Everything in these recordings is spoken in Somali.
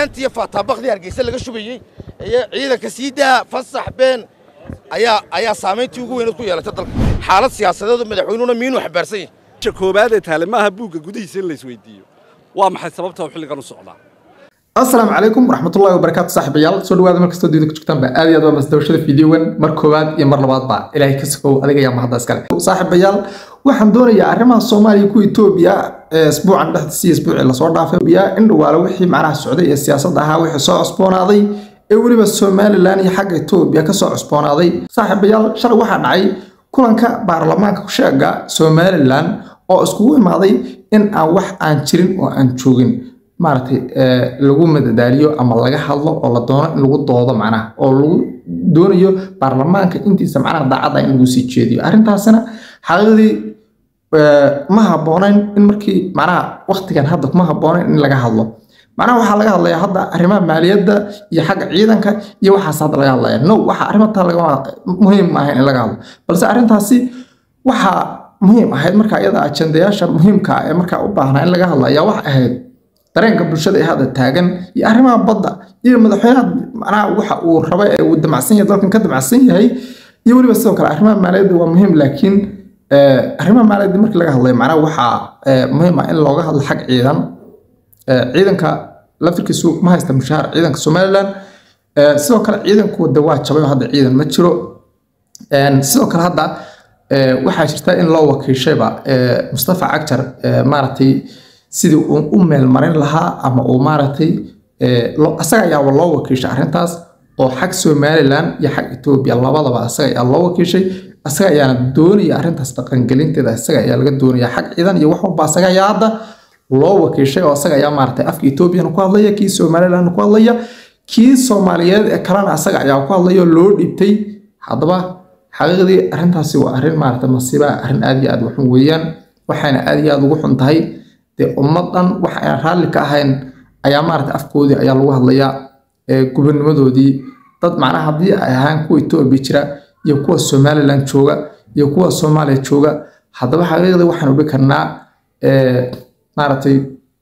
beenta iyo faataabakdii hargeysa laga shubayey iyo ciidanka sii daa fasax been ayaa ayaa saamayntii ugu weyneed ku yeelatay dalka xaalad siyaasadeedu madaxweynuhuna miinuu xambaarsan yahay koobaad ee taale maaha buugga gudihiisa in la isweydiiyo waa maxay sababta uu xilligan u socdaa asalaamu calaykum waraxmatullahi wabarakaatu saaxiibayaal soo dhawaada mar kastoo duuda ku joogtaanba aad iyo aad waa masdawashada fiidiyowan mar koowaad iyo mar labaadba ilaahay ka sokow adiga ayaa mahadda iskale saaxiibayaal waxaan doonayaa arrimaha soomaaliya ku etoobiya ee isbuucan dhexdiisa iyo isbuucii lasoo dhaafay in dhawaalo wixii macnaha socday ee siyaasadda ahaa wixii soo cusboonaaday ee weliba somalilan iyo xagga etoobiya kasoo cusboonaaday saaxiibayaal shalay waxaa dhacay kulanka baarlamaanka kusheega somalilan oo iskugu imaaday in aan wax aan jirin oo aan joogin maaragtay lagu madadaaliyo ama laga hadlo oo la doono in lagu doodo macnaha oo lagu doonayo baarlamaanka intiisa macnaha daacadda in lagu sii jeediyo arrintaasina xaqiiqdii ma habboonayn in markii macnaha waktigan hadda kuma habboonayn in laga hadlo macnaha waxaa laga hadlayaa hadda arrimaha maaliyadda iyo xagga ciidanka iyo waxaas hadda laga hadlaya no waxa arrintaa laga muhiim ma ahayn in laga hadlo balse arrintaasi waxaa muhiim ahayd marka iyada ajendayaasha muhiimka ah ee markaa u baahnaa in laga hadlo ayaa wax ahayd dareenka bulshada ee hadda taagan iyo arrimaha badda iyo madaxweynaha macnaha waxa uu raba ee uu damacsan yahay dalkan ka damacsan yahay iyo weliba sidoo kale arrimaha maaliyadda waa muhiim laakiin arrimaha maaliyadda markii laga hadlayo macnaha waxaa muhiim ah in looga hadlo xag ciidan ciidanka laftirkiisu ma haysta mushaar ciidanka somalilan sidoo kale ciidanku de waa jabay oo hadda ciidan ma jiro sidoo kale hadda waxaa jirta in loo wakiishayba mustafa cagjar maaragtay sidii uu u meelmarin lahaa ama uu maaragtay asaga ayaaba loo wakiishay arrintaas oo xag somalilan iyo xag etoobiya labadaba asaga ayaa loo wakiishay asaga ayaana doonaya arrintaas dhaqangelinteeda asaga ayaa laga doonaya xag ciidan iyo wax walba asaga ayaa hadda loo wakiishay oo asaga ayaa maaragtay afka etoobiyana ku hadlaya kii somalilan ku hadlaya kii soomaaliyeed ee kalena asaga ayaa ku hadlaya oo loo dhibtay haddaba xaqiiqdii arrintaasi waa arrin maaragtay masiiba arrin aad iyo aad waxun weeyaan waxayna aad iyo aad ugu xun tahay dee ummadan wax aan raalli ka ahayn ayaa maaragtay afkoodii ayaa lagu hadlayaa gubanimadoodii dad macnaha haddii ay ahaan kuwa etoobiya jira iyo kuwa somalilan jooga iyo kuwa soomaaliya jooga haddaba xaqiiqdii waxaan odhi karnaa maaragtay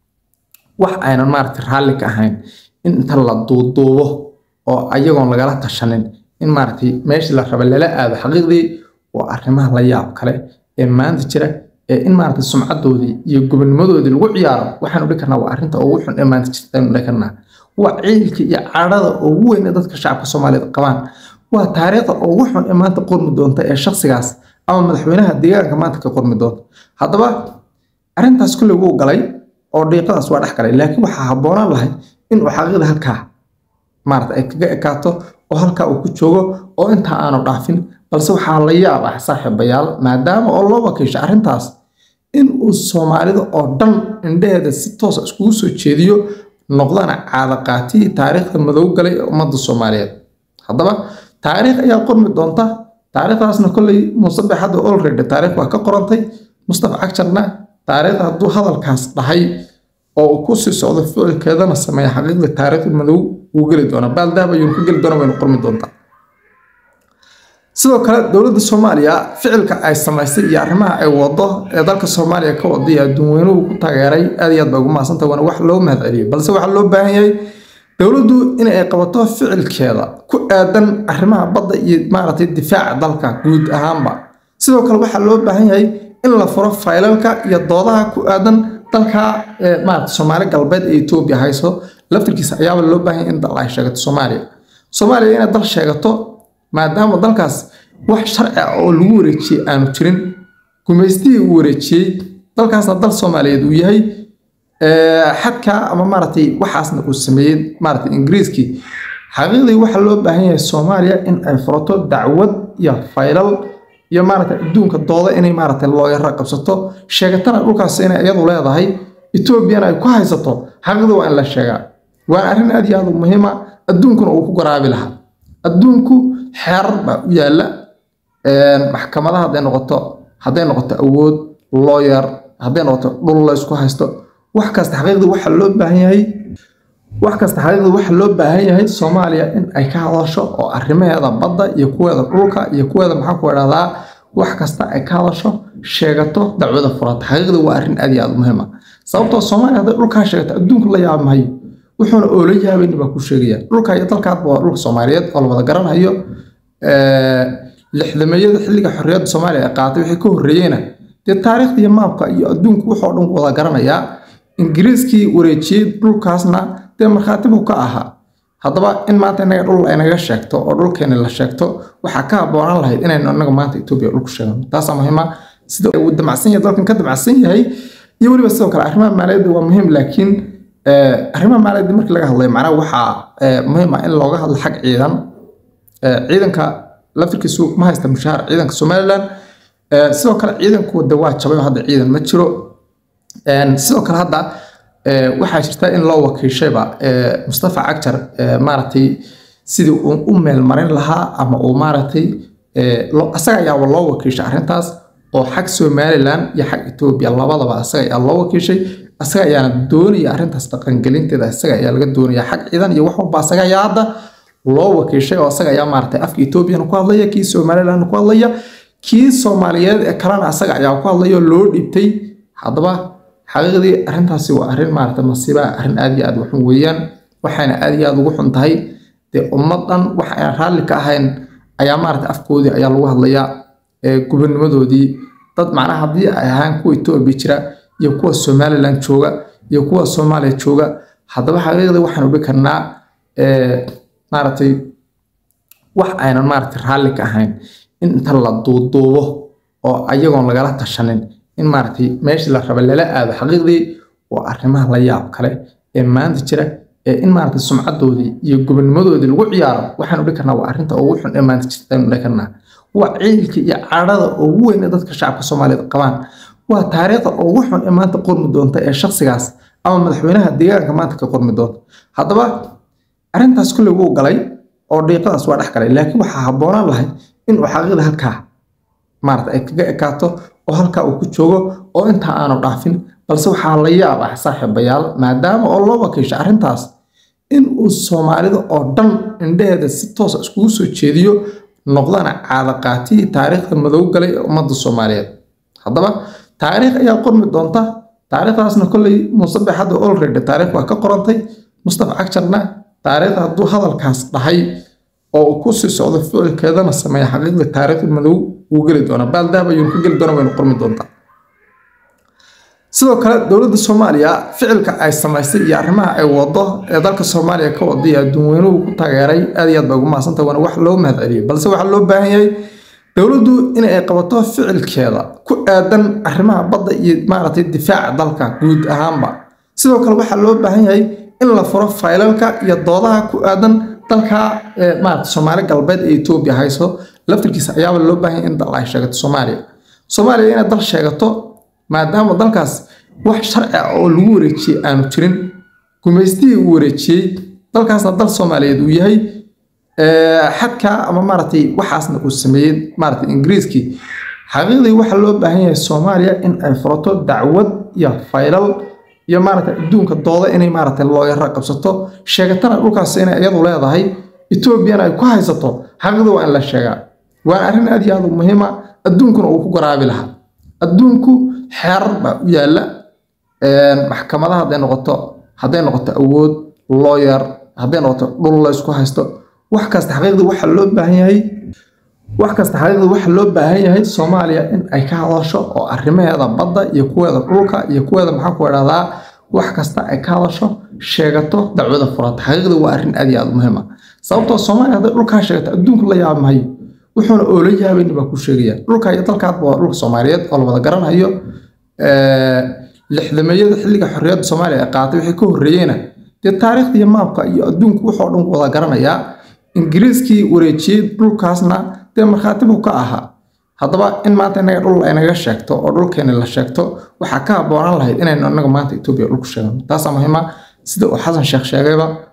wax aynan maaragtay raalli ka ahayn in inta la duuduubo oo ayagoon lagala tashanin in maaragtay meeshii la raba lala aado xaqiiqdii waa arrimaha la yaab kale ee maanta jira ee in maaragtay sumcadoodii iyo gobonimadoodii lagu ciyaaro waxaan odhan karnaa waa arrinta ugu xun ee maanta jirta aynu odhan karnaa waa ciilka iyo cadhada ugu weyn ee dadka shacabka soomaaliyeed qabaan waa taariikhda ugu xun ee maanta qormi doonta ee shakhsigaas ama madaxweynaha deegaanka maanta ka qormi doonta haddaba arrintaas kulley wuu galay oo dhiiqadaas waa dhex galay laakiin waxaa habboonaan lahay inuu xaqiiqda halkaa maarata ay kaga ekaato oo halkaa uu ku joogo oo intaa aanu dhaafin balse waxaa la yaab ah saaxiibayaal maadaama oo loo wakiisha arrintaas in uu soomaalida oo dhan indhaheeda si toosa iskugu soo jeediyo noqdana caadaqaatihii taariikhda madow galay ee ummadda soomaaliyeed haddaba taariikh ayaa qormi doonta taariikhdaasna kolley musabex hadda olredy taariikh waa ka qorantay mustafa cagjarna taariikhda hadduu hadalkaas dhahay oo uu ku sii socdo ficilkeedana sameeya xaqiiqda taariikhda madow wuu geli doonaa baaldahab ayuunu ka geli doona waynu qormi doontaa sidoo kale dowladda soomaaliya ficilka ay samaysay iyo arrimaha ay wado ee dalka soomaaliya ka waday adduunweynuhu ku taageeray aad iyo aad bay ugu mahadsantah waana wax loo mahadceliyay balse waxaa loo baahan yahay dowladdu in ay qabato ficilkeeda ku aadan arrimaha badda iyo maaragtay difaaca dalka guud ahaanba sidoo kale waxaa loo baahan yahay in la furo faylalka iyo doodaha ku aadan dalka maaragtay soomaali galbeed ee etoobiya hayso laftirkiisa ayaaba loo baahan yahay in dal ay sheegato soomaaliya soomaaliya inay dal sheegato maadaama dalkaas wax sharci ah oo lagu wareejiyey aanu jirin gumaystihii uu wareejiyey dalkaasna dal soomaaliyeed uu yahay xadkaa ama maaragtay waxaasna uu sameeyey maaragtay ingiriiskii xaqiiqdii waxaa loo baahan yahay soomaaliya in ay furato dacwad iyo faylal iyo maaragtay adduunka dooda inay maaragtay looyaro qabsato sheegatana dhulkaas inay iyadu leedahay etoobiyana ay ku haysato xaqiiqdii waa in la sheegaa waa arrin aad iyo aad u muhiima adduunkuna uu ku garaabi lahaa adduunku xeerar baa u yaalla maxkamadaha hadday noqoto hadday noqoto awood looyar hadday noqoto dhul la isku haysto wax kasta xaqiiqdii waxa loo baahan yahay wax kasta xaqiiqdii waxa loo baahan yahay soomaaliya in ay ka hadasho oo arrimaheeda badda iyo kuweeda dhulka iyo kuweeda maxaa ku idhahdaa wax kasta ay ka hadasho sheegato dacwada furata xaqiiqdii waa arrin aad iyo aad u muhiim ah sababtoo soomaaliya hadday dhulkaa sheegato adduunku la yaab mahayo wuxuuna oola yaabayni baa ku sheegaya dhulka iyo dalkaadba waa dhulka soomaaliyeed oo la wada garanayo lixdameeyada xilliga xorriyadda soomaaliya ay qaatay wixii ka horreeyeyna dee taariikhda iyo maabka iyo adduunku wuxuu dhan wada garanayaa ingiriiskii wareejiyey dhulkaasna dee markhaati buu ka ahaa haddaba in maanta inaga dhul aynaga sheegto oo dhulkeeni la sheegto waxaa ka habboonaan lahayd inaynu inaga maanta etoobiya dhulku sheegno taasaa muhiima sida uu damacsan yahay dalkan ka damacsan yahay iyo weliba sidoo kale arrimaha maaliyadda waa muhiim laakiin arrimaha maaliyadda markii laga hadlayo macnaha waxaa muhiim ah in looga hadlo xag ciidan ciidanka laftirkiisu ma haysta mushaar ciidanka somaliland sidoo kale ciidanku de waa jabay oo hadda ciidan ma jiro sidoo kale hadda waxaa jirta in loo wakiishayba mustafa cagjar maaragtay sidii uu u meelmarin lahaa ama uu maaragtay asaga ayaaba loo wakiishay arrintaas oo xag somaliland iyo xag etoobiya labadaba asaga ayaa loo wakiishay asaga ayaana doonaya arrintaas dhaqangelinteeda asaga ayaa laga doonaya xag ciidan iyo wax walba asaga ayaa hadda loo wakiishay oo asaga ayaa maaragtay afka etoobiyana ku hadlaya kii somaliland ku hadlaya kii soomaaliyeed ee kalena asaga ayaa ku hadlaya oo loo dhibtay haddaba xaqiiqdii arrintaasi waa arrin maaragtay masiiba arrin aad iyo aad waxun weeyaan waxayna aad iyo aad ugu xun tahay dee ummad dhan wax aan raalli ka ahayn ayaa maaragtay afkoodii ayaa lagu hadlayaa gubanimadoodii dad macnaha haddii ay ahaan kuwa etoobiya jira iyo kuwa somaliland jooga iyo kuwa soomaaliya jooga haddaba xaqiiqdii waxaan odhi karnaa maaragtay wax aynan maaragtay raalli ka ahayn in inta la duuduubo oo ayagoon lagala tashanin in maaragtay meeshii la raba lala aado xaqiiqdii waa arrimaha la yaab kale ee maanta jira ee in maaragtay sumcadoodii iyo gobonimadoodii lagu ciyaaro waxaan odhi karnaa waa arrinta ugu xun ee maanta jirta aynu odhi karnaa waa ciilka iyo cadhada ugu weyn ee dadka shacabka soomaaliyeed qabaan waa taariikhda ugu xun ee maanta qormi doonta ee shakhsigaas ama madaxweynaha deegaanka maanta ka qormi doonta haddaba arrintaas kulley wuu galay oo dhiiqadaas waa dhex galay laakiin waxaa habboonaan lahayd inuu xaqiiqda halkaa maarata ay kaga ekaato oo halkaa uu ku joogo oo intaa aanu dhaafin balse waxaa la yaab ah saaxiibayaal maadaama oo loo wakiisha arrintaas in uu soomaalida oo dhan indhaheeda si toosa iskugu soo jeediyo noqdana caadaqaatiyii taariikhda madow galay ee ummadda soomaaliyeed haddaba taariikh ayaa qormi doonta taariikhdaasna kolley musabex hadda olredy taariikh waa ka qorantay mustafa cagjarna taariikhda hadduu hadalkaas dhahay oo uu ku sii socdo ficilkeedana sameeya xaqiiqda taariikhda madow wuu geli doonaa baaldahab ayuunu ka geli doona waynu qormi doontaa sidoo kale dowladda soomaaliya ficilka ay samaysay iyo arrimaha ay wado ee dalka soomaaliya ka waday adduunweynuhu ku taageeray aad iyo aad bay ugu mahadsantahay waana wax loo mahad celiyay balse waxaa loo baahan yahay dowladdu in ay qabato ficilkeeda ku aadan arrimaha badda iyo maaragtay difaaca dalka guud ahaanba sidoo kale waxaa loo baahan yahay in la furo faylalka iyo doodaha ku aadan dalka maarata soomaali galbeed ee etoobiya hayso laftirkiisa ayaaba loo baahan yahay in dal ay sheegato soomaaliya soomaaliya inay dal sheegato maadaama dalkaas wax sharci ah oo lagu wareejiyey aanu jirin gumaystihii uu wareejiyey dalkaasna dal soomaaliyeed uu yahay xadkaa ama maaragtay waxaasna uu sameeyey maaragtay ingiriiskii xaqiiqdii waxaa loo baahan yahay soomaaliya in ay furato dacwad iyo faylal iyo maaragtay adduunka dooda inay maaragtay looyara qabsato sheegatana dhulkaas inay iyadu leedahay etoobiyana ay ku haysato xaqiiqdii waa in la sheegaa waana arrin aad iyo aad u muhiima adduunkuna uu ku garaabi lahaa adduunku xeerar baa u yaalla maxkamadaha hadday noqoto hadday noqoto awood looyar hadday noqoto dhul la isku haysto wax kasta xaqiiqdii waxaa loo baahan yahay wax kasta xaqiiqdii waxaa loo baahan yahay soomaaliya in ay ka hadasho oo arrimaheeda badda iyo kuweeda dhulka iyo kuweeda maxaa ku idhahdaa wax kasta ay ka hadasho sheegato dacwada furata xaqiiqdii waa arrin aad iyo aad muhiim ah sababtoo soomaaliya hadday dhulkaa sheegato adduunku la yaab mahayo wuxuuna oola yaabayni baa ku sheegaya dhulka iyo dalkaadba waa dhulka soomaaliyeed oo la wada garanayo lixdameeyada xilliga xorriyadda soomaaliya ay qaatay wixii ka horreeyeyna dee taariikhda iyo maabka iyo adduunku wuxuu dhan wada garanayaa ingiriiskii wareejiyey dhulkaasna dee markhaati buu ka ahaa haddaba in maanta inaga dhul aynaga sheegto oo dhulkeeni la sheegto waxaa ka habboonaan lahayd inaynu inaga maanta etoobiya dhulku sheegno taasaa muhiima sida uu xasan sheekh sheegayba